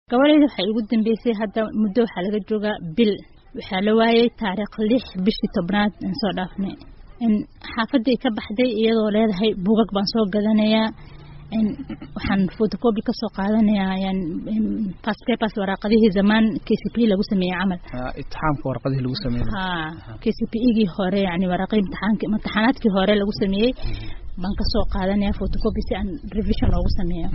gabadhayda waxay ugu dambeysay hadda muddo waxaa laga joogaa bil waxaa la waayay taariikh lix bishii tobnaad aan soo dhaafnay xaafaday ka baxday iyadoo leedahay buugag baan soo gadanayaa waxaan photocopy kasoo qaadanayaa past papers waraaqadihii zamaan k c p lagu sameeyey camal itixaamka warqadihii lagu sameeyey ha k c p igii hore yani waraaqii imtixaanka imtixaanaadkii hore lagu sameeyey baan kasoo qaadanaya photocopy si aan revision loogu sameeyo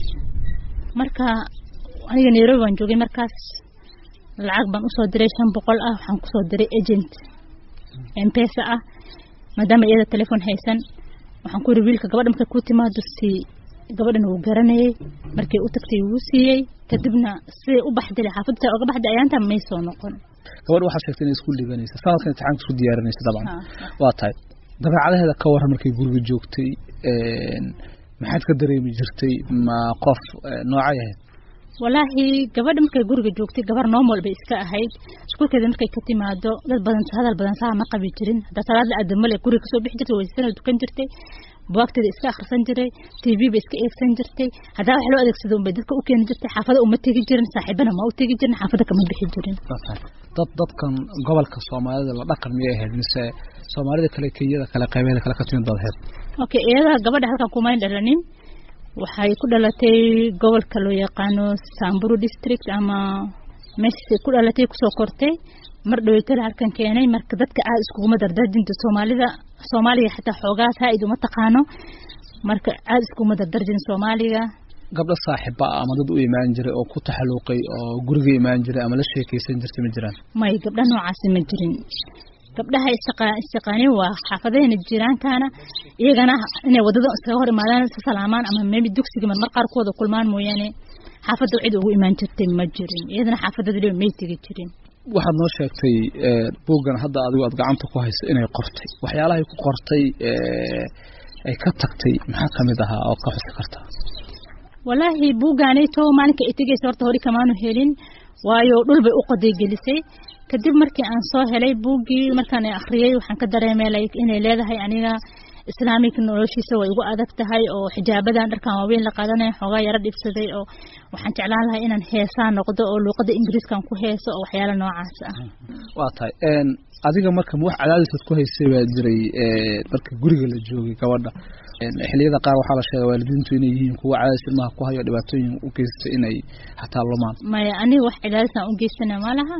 marka aniga nairobi baan joogay markaas lacag baan usoo diray shan boqol ah waxaan kusoo diray agent mpesa ah maadaama iyada telefon haysan waxaan ku yiri wiilka gabadha markay ku timaado si gabadhana wuu garanayay markay u tagtay wuu siiyey kadibna siday u baxday xaafadta oga baxday ayaanta may soo noqon gabadh waxaa sheegtay inay isku dhiganaysa sanadkan imtixaanka isku diyaarinaysa dabcan waa tahay dabeecadaheeda ka waran markay guriga joogtay maxaad ka dareemi jirtay ma qof noocay ahayd walaahi gabadha markay guriga joogtay gabar normal bay iska ahayd iskuulkeeda markay ka timaado dad badan hadal badan saa ma qabi jirin haddaa salaad la aadamale guriga kasoo bixi jirtay waysana dukan jirtay buwaagteeda iska akhrisan jiray t v bay iska eegsan jirtay haddaa wax loo adeegsado unbay dadka u keeni jirtay xaafada uma tegi jirin saaxiibana ma u tegi jirin xaafada kama bixi jirin dad dadkan gobolka soomaalida la dhaqan miyay ahayd mise soomaalida kale kenyada kale qaybeeda kale ka timid baad ahayd okay iyada gabadha halkan kumayn dhalanin waxay ku dhalatay gobolka loo yaqaano samburu district ama meeshaasay ku dhalatay kusoo kortay mar dhaweytala halkan keenay marka dadka aad iskuguma dardarjinta soomaalida soomaaliga xataa xoogaa saa-id uma taqaano marka aad iskuguma dardarjin soomaaliga gabdho saaxiiba ah ama dad u imaan jiray oo ku taxaluuqay oo guriga imaan jiray ama la sheekeysan jirtay ma jiraan may gabdha noocaasi ma jirin gabdhaha isshaqaanin waa xaafadahena jiraankaana iyagana inay wadada iskaga hor imaadaan si salaamaan ama maybe dugsiga marmar qaar ku wada kulmaan mooyaane xaafadda cid ugu imaan jirtay ma jirin iyadana xaafadada may tegi jirin waxaad noo sheegtay buuggan hadda adigu aad gacanta ku hayso inay qortay waxyaalahay ku qortay ay ka tagtay maxaa kamid ahaa oo ka xusi karta walaahi buuggaanayto maalinka ay tegeysa horta hori kamaanu helin waayo dhul bay u qoday gelisay kadib markii aan soo helay buuggii markaan akhriyey waxaan ka dareemay inay leedahay aniga islaamik noloshiisa way igu adag tahay oo xijaabadan dharkan waaweyn la qaadanaya xoogaa yaro dhibsaday oo waxaan jeclaan lahay inaan heesaa noqdo oo luuqada ingiriiskan ku heeso oo waxyaala noocaas ah waa tahay adiga marka wax cadaadisaad ku haysay baa jiray marka guriga la joogay gabadha xiliyada qaar waxaa la sheega waalidiintu inay yihiin kuwa cadaadis ilmaha ku hayo dhibaatooyin u geystay inay xataa lumaan maya aniga wax cadaadisaan u geystana malaha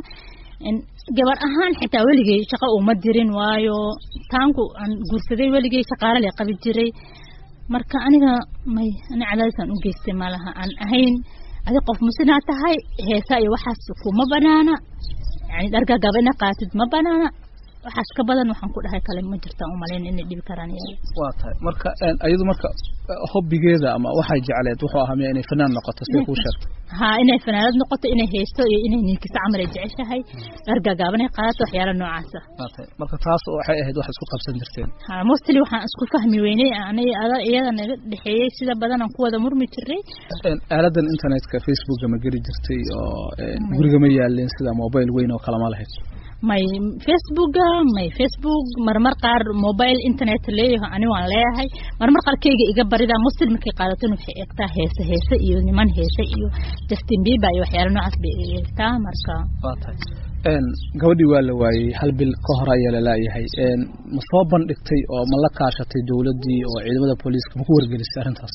gabar ahaan xitaa weligay shaqo uma dirin waayo taanku aan guursaday weligay shaqaale le qabi jiray marka aniga may ani cadaadisaan u geystay malaha aan ahayn adi qof musinaa tahay heesa iyo waxaas kuma banaana yani dhargagaba ina qaatid ma banaana waxaas ka badan waxaan ku dhahay kale ma jirtaan umalayn inay dhibi karaan iyada waa tahay marka iyadu marka hobbigeeda ama waxay jecleed wuxuu ahaa miya inay fanaan noqoto sida kuu sheegtay ha inay fanaanad noqoto inay haysto iyo inay ninkisa camal ay jeceshahay dhargagaaban ay qaadato waxyaala noocaasa waa tahay marka taas waxay ahayd wax isku qabsan jirteen ha mostly waxaan isku fahmi weynay anay iyada naga dhexeeyey sida badan aan ku wada murmi jiray aaladan internetka facebooka ma geli jirtay oo guriga ma yaalin sida mobile weyn oo kale ma lahayd may facebooka may facebook marmar qaar mobile internet leeyaho ani waan leeyahay marmar qaar keyga iga barida muslim markay qaadaton waxay eegtaa heese heese iyo niman heese iyo justin bieber iyo waxyaala noocaas bay eegtaa marka waa tahay gabadhii waa la waayey hal bil ka hor ayaa lalaayahay ma soo bandhigtay oo ma la kaashatay dowladdii oo ciidamada booliiska ma ku wargelisay arrintaas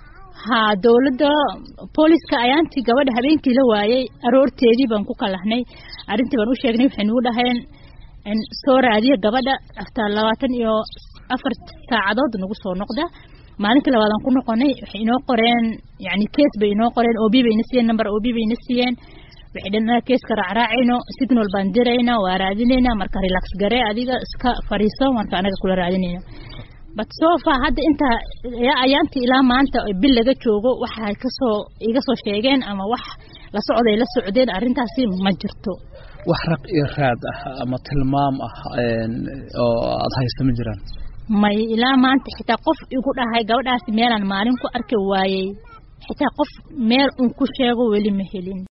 ha dowladda booliska ayaantii gabadha habeenkii la waayey aroorteedii baan ku kalahnay arrintii baan u sheegnay waxay nagu dhaheen soo raadiya gabadha after labaatan iyo afar saacadood nagu soo noqda maalintii labaadaan ku noqonay waxay inoo qoreen yani case bay inoo qoreen ob bayna siiyeen number ob bayna siiyeen waxay dhan keeska raacraacayno signal baan dirayna waa raadinayna marka relax garee adiga iska fariiso marka anaga kula raadinayno but sofa hadda inta ayaantii ilaa maanta bil laga joogo waxay kasoo iga soo sheegeen ama wax la socday la socdeen arrintaasi ma jirto wax raq iyo raad ah ama tilmaam ah oo aada haysta ma jiraan may ilaa maanta xitaa qof igu dhahay gabadhaasi meelaan maalin ku arki waayey xitaa qof meel un ku sheego weli ma helin